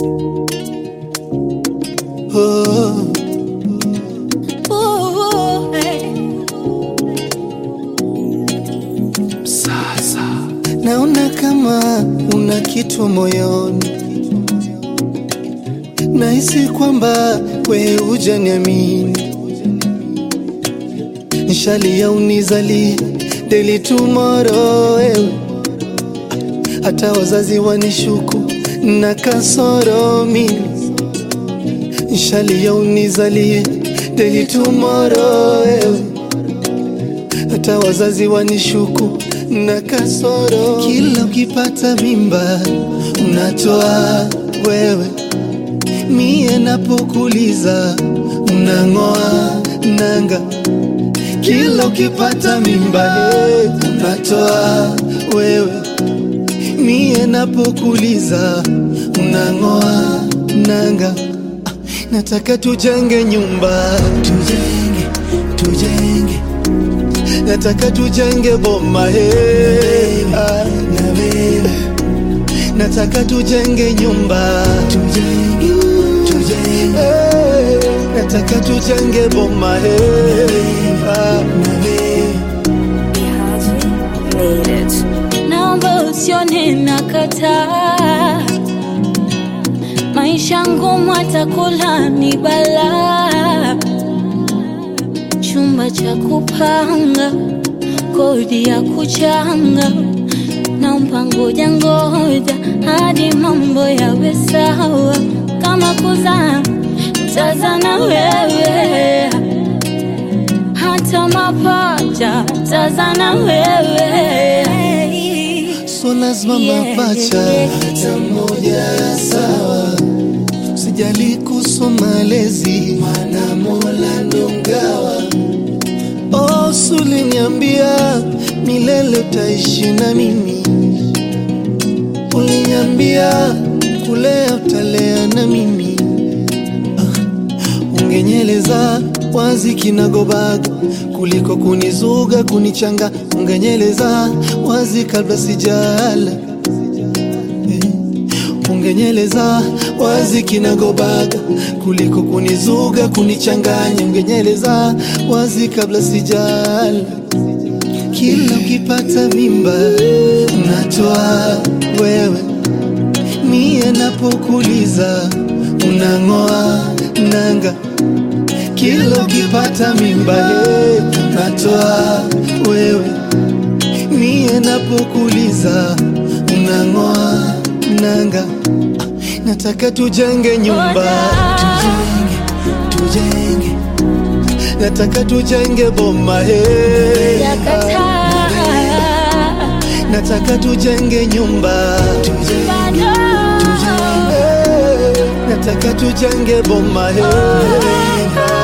Oh, Ooh, hey. sasa naona kama una kitu moyoni, nahisi kwamba we hujaniamini, nishalia unizalie deli tomorrow wewe, hata wazazi wanishuku na kasoro mimi nishalia unizalie deli tomorrow wewe hata wazazi wanishuku na kasoro. Kila ukipata mimba unatoa wewe, mie napokuliza unang'oa nanga. Kila ukipata mimba hey, unatoa wewe, mie napokuliza unang'oa nanga. Ah, Nataka tujenge nyumba, tujenge, tujenge nataka tujenge boma hey, ah, na wewe nataka tujenge nyumba tujenge, tujenge. Hey, nataka tujenge boma hey, ah, na wewe Naomba usione nakataa, maisha ngumu, atakula ni balaa, chumba cha kupanga, kodi ya kuchanga, naomba ngoja ngoja hadi mambo yawe sawa, kama kuzaa tazana wewe hata mapacha tazana wewe so lazima Yeah. mapacha hata moja sawa sijali kuhusu malezi maana mola ndo mgawa oh, suliniambia milele utaishi na mimi uliniambia kulea utalea na mimi ungenyeleza wazi kinagobaga kuliko kunizuga kunichanga ungenyeleza wazi kabla sijala Eh, ungenyeleza wazi kinagobaga kuliko kunizuga kunichanganya ungenyeleza wazi kabla sijala kila ukipata mimba unatoa wewe mie napokuliza unang'oa nanga kila ukipata mimba hey, unatoa wewe mie napokuliza unang'oa nanga Ah, nataka tujenge nyumba tujenge, tujenge nataka tujenge boma hey, yakataa nataka tujenge nyumba tujenge, bado Hey, nataka tujenge boma hey.